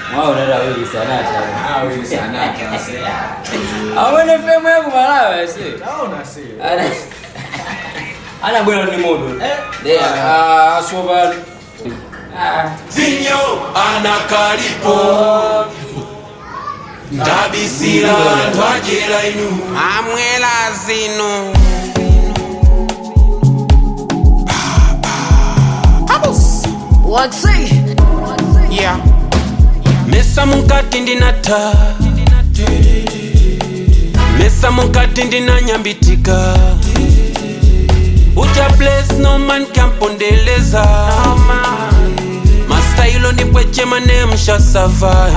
mwaonera awiri sanata awe sanata se amwene femu yaku malawi se taona se Ana- anabwera ndi moto Eh. de asopano vinyo anakalipo ndabisira anthu adyera inu amwela zino What's it? yeah. mesa mukati ndinata mesa mukati ndinanyambitika uja place no man kampondeleza mastailo ndipwechema nemsha savai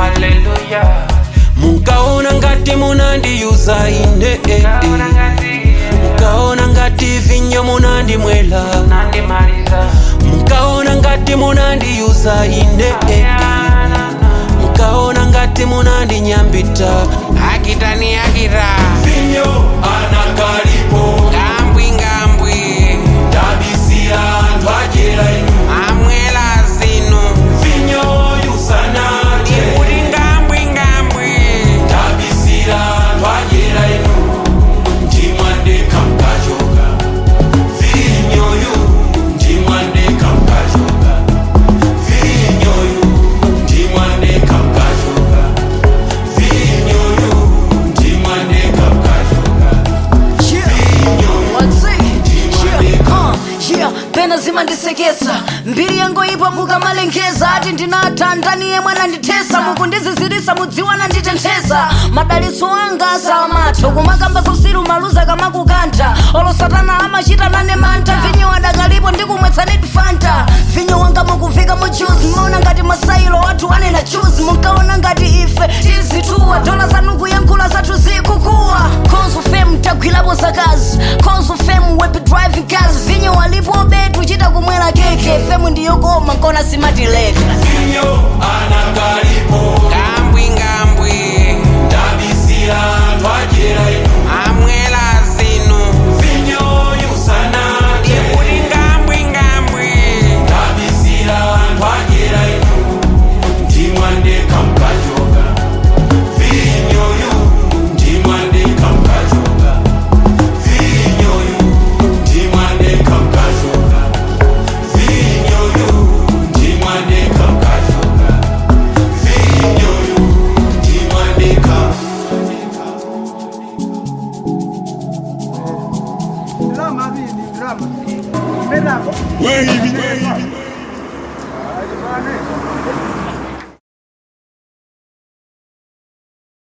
mukaona ngati munandiyuza ine eh, eh. mukaona ngati vinyo munandimwela mukaona ngati munandiyuza ine eh, eh. mukaona ngati munandinyambita akitani akita vinyo anakalipo ngambwi ngambwi ndabisira anthu adyera inu amwela zino vinyo yusanate kuti ngambwi ngambwi ndabisira anthu adyera inu ndimwandeka mkachoka vinyoyu ndimwandeka mkachoka vinyoyu ndimwandeka mkachoka vinyoyu ndimwandeka mkachoka What's it? Yeah, uh, yeah, pena zimandisekesa mbiri yango ipo mukamalengeza ati ndinatha ndani yemwe anandithesa mukundizizirisa mudziwana nditenthesa madalitso anga samatha kumakamba zausiru maluza kamakukantha olo satana amachita nane mantha vinyo adakalipo ndikumwetsanidi fanta vinyo wanga mukuvika mu juice mmaona ngati masailo wathu anena juice munkaona ngati ife tizituwa dola zanu kuyankhula zathu zikukuwa konzo fem tagwirapo zakazi konzo fem web driving cars vinyo walipo betu chita kumwera keke femu ndiyokoma nkona simatileka vinyo